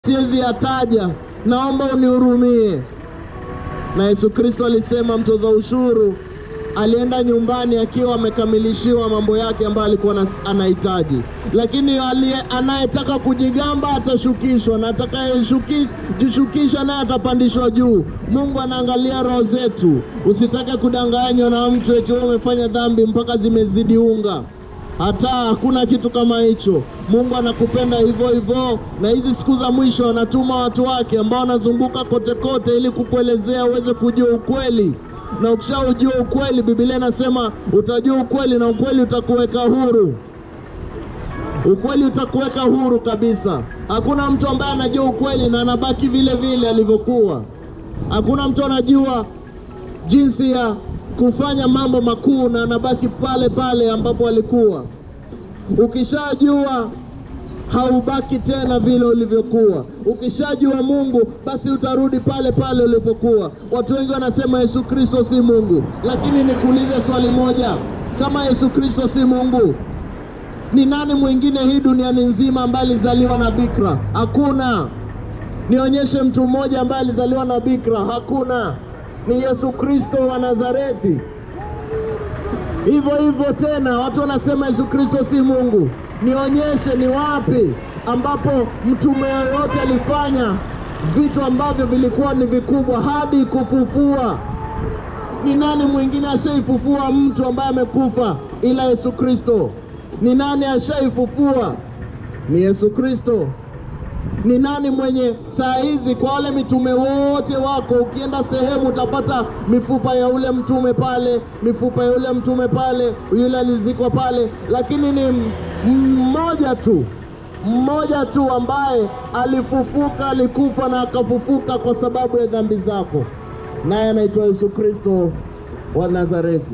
siwezi yataja, naomba unihurumie. Na Yesu Kristo alisema mtoza ushuru alienda nyumbani akiwa amekamilishiwa mambo yake ambayo alikuwa anas- anahitaji, lakini aliye- anayetaka kujigamba atashukishwa na atakayejishukisha naye atapandishwa juu. Mungu anaangalia roho zetu. Usitake kudanganywa na mtu eti wewe umefanya dhambi mpaka zimezidi unga. Hata hakuna kitu kama hicho. Mungu anakupenda hivyo hivyo, na hizi siku za mwisho anatuma watu wake ambao wanazunguka kote kote ili kukuelezea uweze kujua ukweli, na ukishaujua ukweli, Biblia inasema utajua ukweli na ukweli utakuweka huru. Ukweli utakuweka huru kabisa. Hakuna mtu ambaye anajua ukweli na anabaki vile vile alivyokuwa. Hakuna mtu anajua jinsi ya kufanya mambo makuu na anabaki pale pale ambapo alikuwa. Ukishajua haubaki tena vile ulivyokuwa. Ukishajua Mungu, basi utarudi pale pale ulipokuwa. Watu wengi wanasema Yesu Kristo si Mungu, lakini nikuulize swali moja, kama Yesu Kristo si Mungu, ni nani mwingine hii duniani nzima ambaye alizaliwa na bikira? Hakuna. Nionyeshe mtu mmoja ambaye alizaliwa na bikira. Hakuna. Ni Yesu Kristo wa Nazareti. Hivyo hivyo tena, watu wanasema Yesu Kristo si Mungu. Nionyeshe ni wapi ambapo mtume yoyote alifanya vitu ambavyo vilikuwa ni vikubwa hadi kufufua. Ni nani mwingine ashaifufua mtu ambaye amekufa ila Yesu Kristo? Ni nani ashaifufua? Ni Yesu Kristo. Ni nani mwenye saa hizi, kwa wale mitume wote wako, ukienda sehemu utapata mifupa ya ule mtume pale, mifupa ya ule mtume pale, yule alizikwa pale, lakini ni m- mmoja tu, mmoja tu ambaye alifufuka, alikufa na akafufuka kwa sababu ya dhambi zako, naye anaitwa Yesu Kristo wa Nazareti.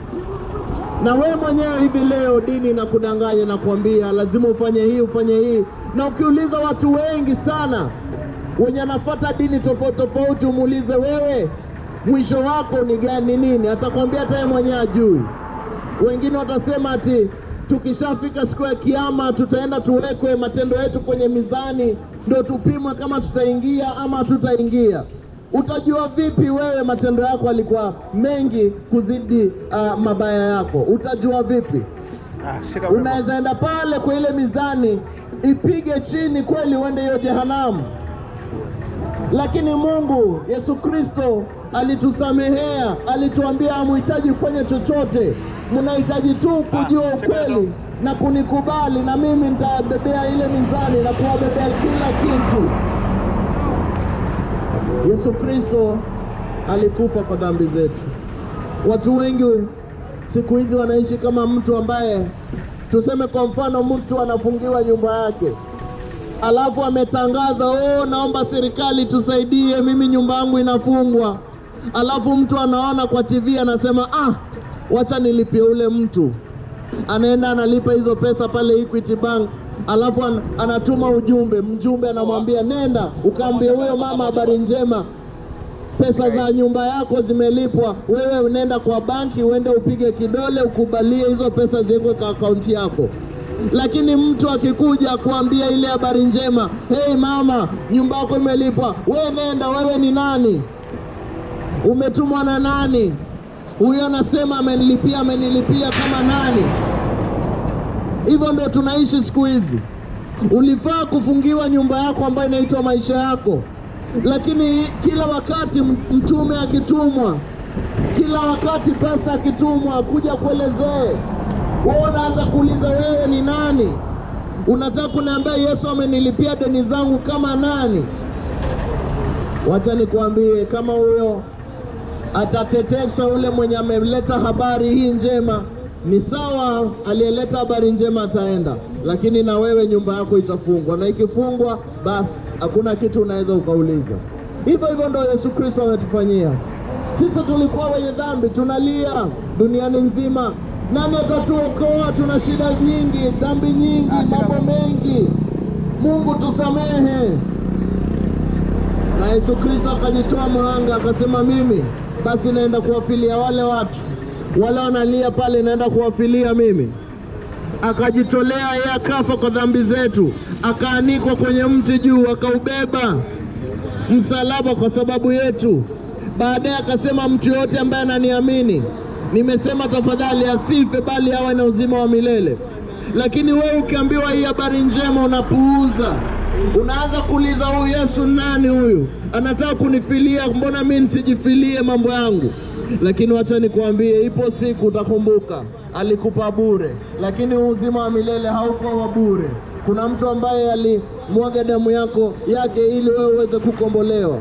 Na wewe mwenyewe hivi leo dini inakudanganya na kuambia lazima ufanye hii ufanye hii, na ukiuliza watu wengi sana wenye anafuata dini tofauti tofauti, umuulize wewe mwisho wako ni gani, nini, atakwambia hata yeye mwenyewe ajui. Wengine watasema ati tukishafika siku ya Kiama tutaenda tuwekwe matendo yetu kwenye mizani, ndio tupimwe kama tutaingia ama hatutaingia. Utajua vipi wewe matendo yako alikuwa mengi kuzidi uh, mabaya yako? Utajua vipi? Ah, shika wimbo. Unaweza enda pale kwa ile mizani ipige chini kweli, uende hiyo jehanamu, lakini Mungu Yesu Kristo alitusamehea, alituambia hamuhitaji kufanya chochote, mnahitaji tu kujua Ah, ukweli na kunikubali, na mimi nitabebea ile mizani na kuwabebea kila kitu. Yesu Kristo alikufa kwa dhambi zetu. Watu wengi siku hizi wanaishi kama mtu ambaye, tuseme kwa mfano, mtu anafungiwa nyumba yake, alafu ametangaza oh, naomba serikali tusaidie, mimi nyumba yangu inafungwa. Alafu mtu anaona kwa TV anasema ah, wacha nilipie ule mtu anaenda analipa hizo pesa pale Equity Bank, alafu an, anatuma ujumbe, mjumbe anamwambia nenda ukaambie huyo mama habari njema, pesa za nyumba yako zimelipwa. Wewe unaenda kwa banki, uende upige kidole, ukubalie hizo pesa ziwekwe kwa akaunti yako. Lakini mtu akikuja kuambia ile habari njema, hey mama, nyumba yako imelipwa, wewe nenda, wewe ni nani? Umetumwa na nani? Huyo anasema amenilipia, amenilipia kama nani? Hivyo ndio tunaishi siku hizi. Ulifaa kufungiwa nyumba yako ambayo inaitwa maisha yako, lakini kila wakati m- mtume akitumwa, kila wakati pasta akitumwa kuja kuelezee, wewe unaanza kuuliza wewe ni nani? Unataka kuniambia Yesu amenilipia deni zangu kama nani? Wacha nikuambie, kama huyo atatetesha ule mwenye ameleta habari hii njema, ni sawa, aliyeleta habari njema ataenda, lakini na wewe nyumba yako itafungwa, na ikifungwa, basi hakuna kitu unaweza ukauliza. Hivyo hivyo ndo Yesu Kristo ametufanyia sisi. Tulikuwa wenye dhambi, tunalia duniani nzima, nani atatuokoa? Tuna shida nyingi, dhambi nyingi, mambo mengi. Mungu tusamehe na Yesu Kristo akajitoa mhanga akasema, mimi basi naenda kuwafilia wale watu wale wanalia pale, naenda kuwafilia mimi. akajitolea yeye akafa kwa dhambi zetu, akaanikwa kwenye mti juu, akaubeba msalaba kwa sababu yetu. Baadaye akasema mtu yoyote ambaye ananiamini, nimesema tafadhali asife, bali awe na uzima wa milele. Lakini wewe ukiambiwa hii habari njema unapuuza, unaanza kuuliza huyu Yesu nani huyu? Anataka kunifilia, mbona mimi nisijifilie mambo yangu? Lakini wacha nikuambie, ipo siku utakumbuka alikupa bure, lakini uzima wa milele hauko wa bure. Kuna mtu ambaye alimwaga damu yako yake ili wewe uweze kukombolewa.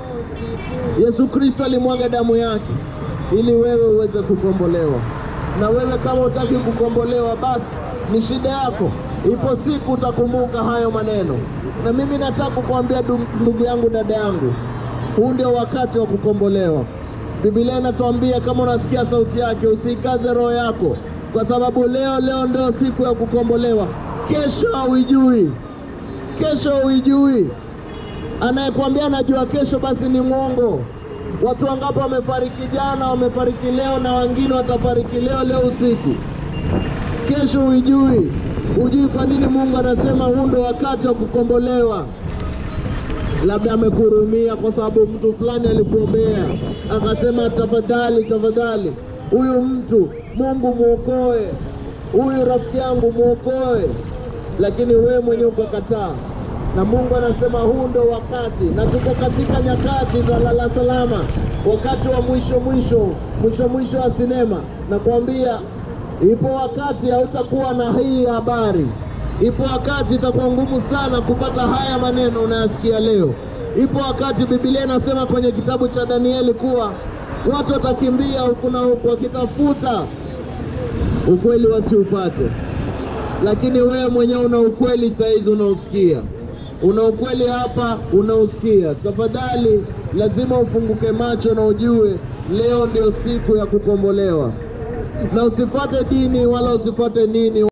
Yesu Kristo alimwaga damu yake ili wewe uweze kukombolewa. Na wewe kama utaki kukombolewa, basi ni shida yako. Ipo siku utakumbuka hayo maneno, na mimi nataka kukuambia ndugu yangu, dada yangu, huu ndio wakati wa kukombolewa. Biblia inatuambia kama unasikia sauti yake, usiikaze roho yako, kwa sababu leo leo ndio siku ya kukombolewa. Kesho hauijui, kesho hauijui. Anayekwambia anajua kesho, basi ni mwongo. Watu wangapi wamefariki jana, wamefariki leo, na wengine watafariki leo leo usiku. Kesho huijui, hujui kwa nini Mungu anasema huu ndio wakati wa kukombolewa. Labda amekuhurumia kwa sababu mtu fulani alikuombea, akasema tafadhali, tafadhali, huyu mtu Mungu mwokoe, huyu rafiki yangu mwokoe, lakini wewe mwenyewe ukakataa na Mungu anasema huu ndo wakati, na tuko katika nyakati za lala salama, wakati wa mwisho mwisho mwisho mwisho wa sinema. Nakwambia ipo wakati hautakuwa na hii habari, ipo wakati itakuwa ngumu sana kupata haya maneno unayasikia leo. Ipo wakati Biblia inasema kwenye kitabu cha Danieli kuwa watu watakimbia huku na huku wakitafuta ukweli wasiupate, lakini wewe mwenyewe una ukweli saizi unaosikia una ukweli hapa unausikia. Tafadhali, lazima ufunguke macho na ujue leo ndio siku ya kukombolewa, na usifuate dini wala usifuate nini.